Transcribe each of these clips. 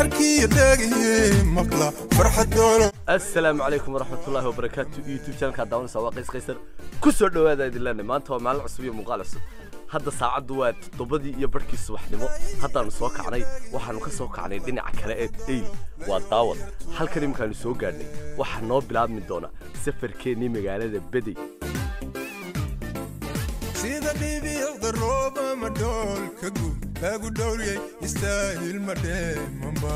arkiyo dhegihii maqla farxadoono asalaamu calaykum waraxmatullaahi wabarakaatu youtube channelkaa daawanaysa waa qays qaysar ku soo dhowaada idin leenahay maanta waa maalin cusub iyo muuqaal cusub hadda saacaddu waa toddobadii iyo barhkii subaxnimo haddaanu soo kacnay waxaanu ka soo kacnay dhinaca kale ee eyl waa daawad halkan iminkaanu soo gaadhnay waxaa noo bilaabmi doona safarkeennii magaalada bedey sida dhibiicda rooba ma dhool ka guud lagu dhowriyey istaahil ma dheemanba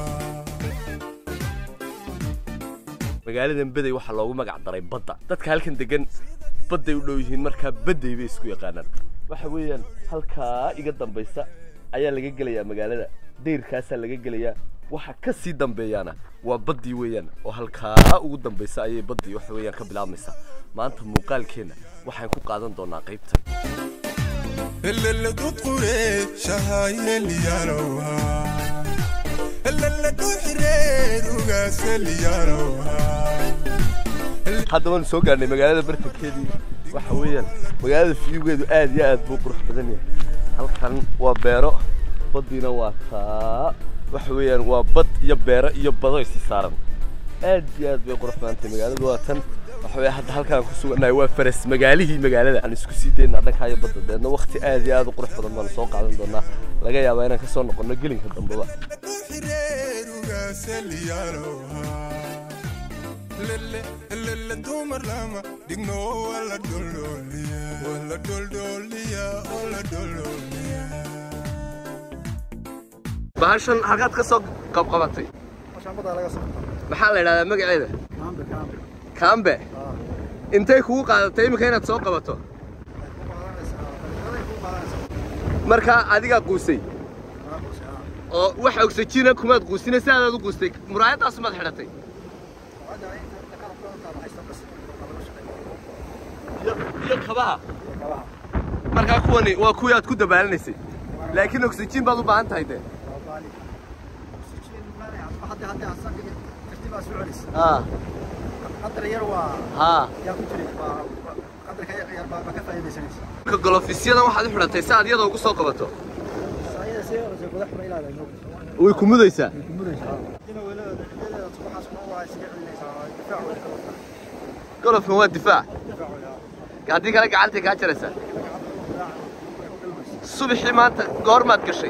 magaaladan bedey waxaa loogu magac daray badda dadka halkan degan badday u dhow yihiin markaa bedey bay isku yaqaanaan waxa weeyaan halkaa iga dambaysa ayaa laga gelayaa magaalada dayrkaasaa laga gelayaa waxa ka sii dambeeyaana waa baddii weeyaan oo halkaa ugu dambaysa ayay baddii waxa weeyaan ka bilaabmaysaa maanta muuqaalkeenna waxaan ku qaadan doonaa qaybtan heleladu quree shahaayeliyaalowha heleladu xireer ugaaseliyaalowa hadda waanu soo gaarnay magaalada bartankeedii waxa weeyaan magaalada fiyugeedu aad iyo aad buu qurux badan yahay halkan waa beero baddiina waa taa waxa weeyaan waa bad iyo beero iyo bado isi saaran aad iyo aad bay qurux badan tahay magaaladu waa tan waxa weeye hadda halkaan ku sugannahay waa faras magaalihii magaalada aan isku sii daynaa dhankaa iyo badda deedna waqti aad iyo aad u qurux badan baanu soo qaadan doonaa laga yaabaa inaan ka soo noqonno gelinka dambeba heleladu xireer ugaaseliyaalowa lele helele dumar lama dhigno wala dholdhooliya wala dholdhooliya wala dholdhooliya bahashan halkaad ka soo qabqabatay maxaa la idhahdaa magaceeda kaambe intay kugu qaadatay iminka inaad soo qabato markaa adigaa quusay oo wax oxygiina kumaad quusina si aadaad u quustay muraayaddaas maad xidhatay iyo kabaha markaa kuwani waa kuwii aad ku dabaalinaysay laakiin oxygen baad u baahan tahay dee haa haa ka golofisyadan waxaad u xidhatay si aad iyada ugu soo qabato way ku mudaysaa golofkan waa difaac haddii kale gacantay kaa jaraysaa subaxii maanta goormaad gashay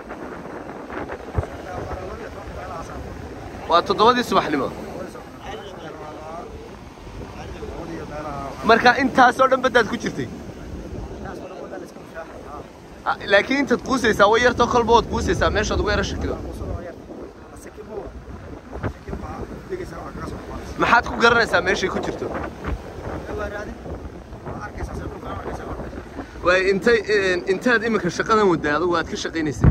waa toddobadii subaxnimo marka intaasoo dhan baddaad ku jirtay Ah, laakiin intaad quusaysaa way yartoo kolba waad quusaysaa meeshaad ugu yara shakido maxaad ku garanaysaa meeshay ku jirto waay intay intaad iminka shaqadan waday adugu aad ka shaqaynaysay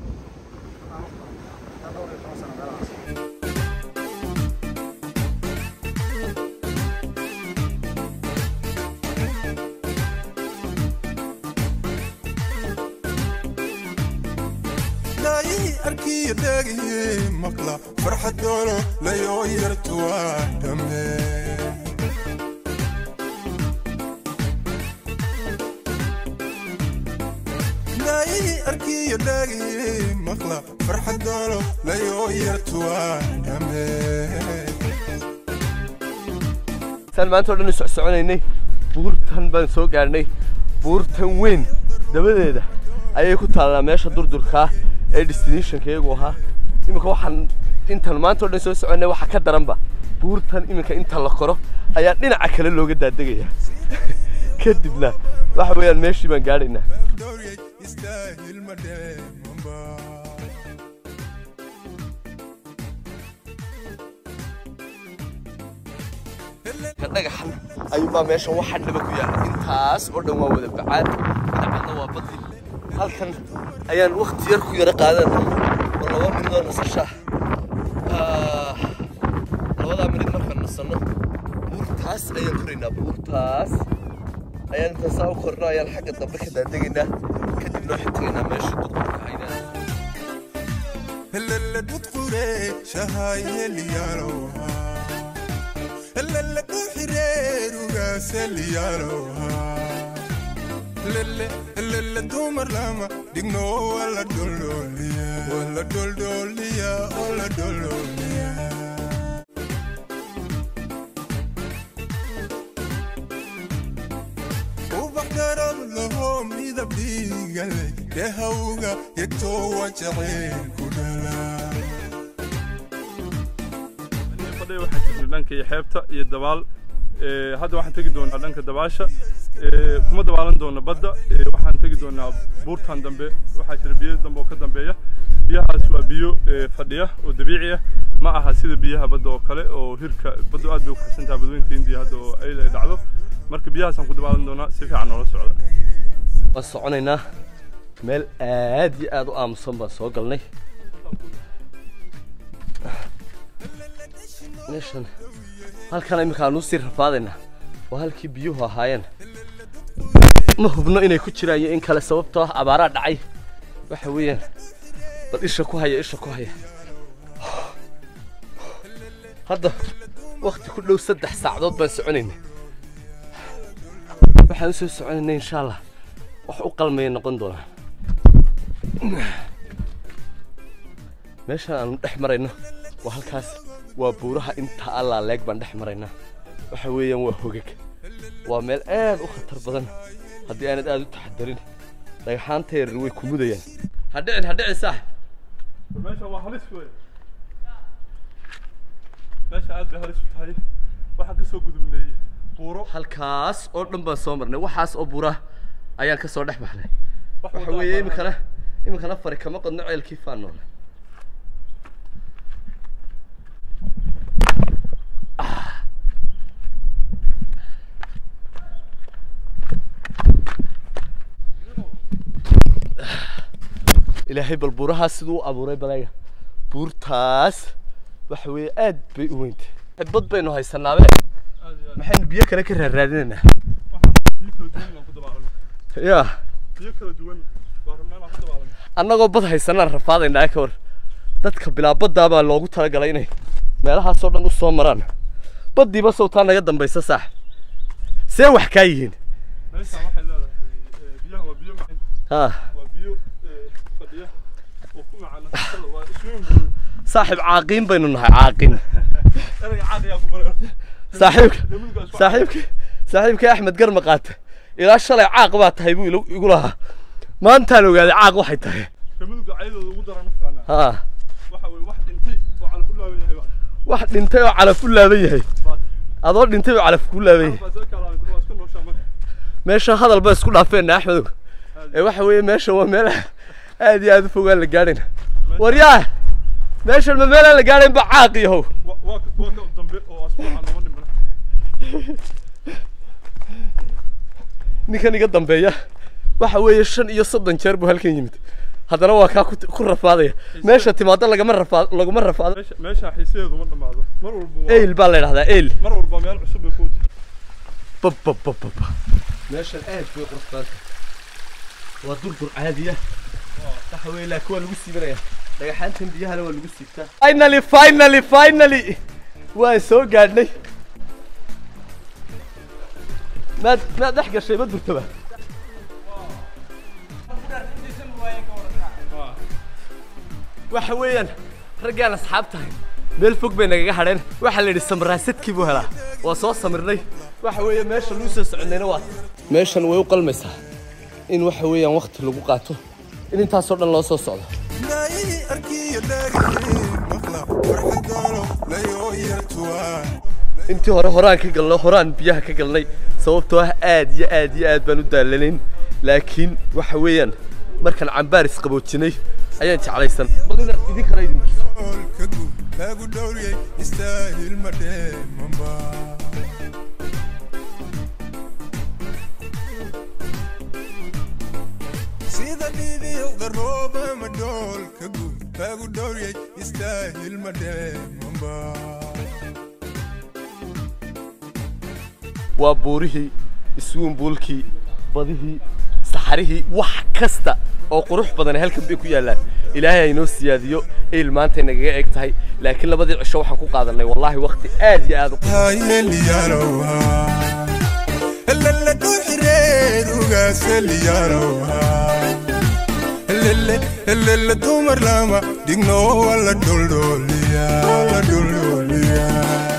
laayii arkiyo dhegihii maqla farxadoono layoo yartu waa dhamme laayii arkiyo dhegihii maqla farxadoono layoo yartu waa dhamme saan maanta o dhan soc soconaynay buurtan baan soo gaadhnay buurtan weyn dabadeeda ayay ku taallaa meesha durdurkaa ee destinationka iyagu ahaa iminka waxaan intan maanta o dhan soo soconnay waxa ka daranba buurtan iminka inta la koro ayaa dhinaca kale looga daadegaya kadibna waxa weeyaan meeshii baan gaadhaynaa dhowriyey istaahil ma dheemanba ka dhagaxan ayuunbaa meeshan waxa dhaba ku yaala intaas oo dhan waa wada bacaad dhinacana waa badi halkan ayaan wakti yar ku yara qaadana oo laba minid oo nasasha ah. labadaa minid markaan nasanno buurtaas ayaan koraynaa buurtaas ayaan intaasaa u korno ayaan xagga dambe ka daadegaynaa kadibna waxaan tegaynaa meesha dudurka haynaa heleladu quree shahaayeliyaalowha heleladu xireer ugaaseliyaalowa lele lele dumar lama dhigno wala dholdhooliya wala dholdhooliya wala dholdhooliya ubax garab laho midab dhiigale dhehawga yegtoo waa jacayl ku dhalaa fadhiga waxaan jirnay dhanka iyo xeebta iyo dabaal Ee, hadda waxaan tegi doonaa dhanka dabaasha Ee, kuma dabaalan doona badda Ee, waxaan tegi doonaa buurtan dambe waxaa jira biyo dambe oo ka dambeeya biyahaas waa biyo ee, fadhiya oo dabiici ah ma aha sida biyaha badda oo kale oo hirka baddu aad bay u kaxsan tahay badweynta hindiya hadda oo ayl ay dhacdo marka biyahaasaan ku dabaalan doonaa si fiican noola socda waan soconaynaa meel aad iyo aad u aamusan baan soo galnay meeshan halkan iminka aan usii rafaadaynaa waa halkii biyuhu ahaayeen ma hubno inay ku jiraan iyo in kale sababtoo ah abaaraa dhacay waxa weeyaan bal isha ku haya isha ku haya hadda wakti ku dhow saddex saacadood baan soconaynay waxaan usoo soconaynay insha allah wax u qalmaya noqon doonaa meeshan aanu dhex marayno waa halkaas waa buuraha inta allaa leeg baan dhex maraynaa waxa weeyaan waa hogag waa meel aad u khatar badan haddii aanad aad u taxadarin dhagaxaanta yaryar way ku mudayaan hadhicin hadhicin saax meesha waa halis wey meesha aad bay halis u tahay waxaan kasoo gudubnay buuro halkaas oo dhan baan soo marnay waxaas oo buura ayaan ka soo dhex baxnay wax waxa waddo weeye aan iminkana iminkana fari kama qodno ceelkii faan noole ilaahay bal buurahaas siduu u abuuray balaga buurtaas waxa weeye aad bay u weyntay bad baynu haysanaabe aad iyo aad maxaynu biyo kale ka raaraadinaynaa biyo kala duwan baan ku dabaalanay yaa biyo kala duwan baan rabnaa inaan ku dabaalanay annagoo bad haysanaan rafaadaynaa ka hor dadka bilaabaddaa baa loogu talagalay inay meelahaasoo dhan u soo maraan baddiiba sawtaa naga dambaysa saax see wax kaa yihiin meeshaan waxay leedahay eh, biyaha waa biyo macaan ha waa biyo eh, fadhiya oo ku macaan nafaqada waa swimming pool saaxiib caaqiin baynu nahay caaqiin erayga caad ayaa ku baray saaxiibka Lemongrass waa- saaxiibka saaxiibka axmed garma qaata ilaa shalay caaq baa tahay buu ilu- igu lahaa maantaan ogaaday caaq waxay tahay Lemongrass caydooda ugu daran naftaana ha waxa weeye wax dhintay oo calaf u laaban yahay baa wax dhintay oo calaf u laaban yahay baa adoo dhintay oo calaf kuu laaban yahay baa soo kala waa iska nooshaa marka meesha hadal ba isku dhaafeenna axmedow ee waxa weeye meesha waa meel aad iyo aad u fogaan la gaadhayna waryaa meeshan ma meelaan la gaadhayn ba caaq yahow waa waa ka- waa ka dambe oo asbuuca nama dhimana ninkan iga dambeeya waxa weeye shan iyo soddon jeer buu halkan yimid haddana waa kaa ku ku rafaadaya meesha timaado lagama rafaad laguma rafaado meesha meesha xiisadeedu ma dhamaado mar walba waa eyl baa la yidhahdaa eyl mar walba meel cusub bay ku tahay bababababa meeshan aad bay qurux badan tahay waa durdur caadiya waxa weeye laakiin waa lagu siibanaya dhagaxaantan biyahana waa lagu siibtaa finally finally finally waan soo gaadhnay maad maad dhex gashay ma durtaba waxa weeyaan raggaan asxaab tahay meel fog bay nagaga hadheen waxaa la yidhi samaraasadkii buu helaa waa soo samirnay waxa weeye meesha lagu soo soconayna waa meeshan way u qalmaysaa in waxa weeyaan wakti lagu qaato in intaasoo dhan loo soo socdo naayi arkiyo dhaagay maqla farxadoolo layoo yartuwaa intii hore horaan ka galno horaan biyaha ka galnay sababtoo ah aad iyo aad iyo aad baan u daalanayn laakiin waxa weeyaan markaan cambaar isqaboojinay ayaan jeclaysan bal inaad idinkana idin tuso olka guud lagu dhowriyay istaahil ma dheemanba sida dhibiicda rooba ma dhoolka guud lagu dhowriyay istaahil ma dheemanba waa buurihii iswuunbuulkii badihii saxarihii wax kasta oo qurux badan halkan bay ku yaallaan ilaahay aynoo siyaadiyo eyl maantay nagaga eg tahay laakiin labadii cisho waxaan ku qaadanay wallaahi waqti aad iyo aad u hayeliyalowa lala dhuxirey geedugaaseliyaroha lele dumar lama digno wala dhuldhuliya la dhuldhuliya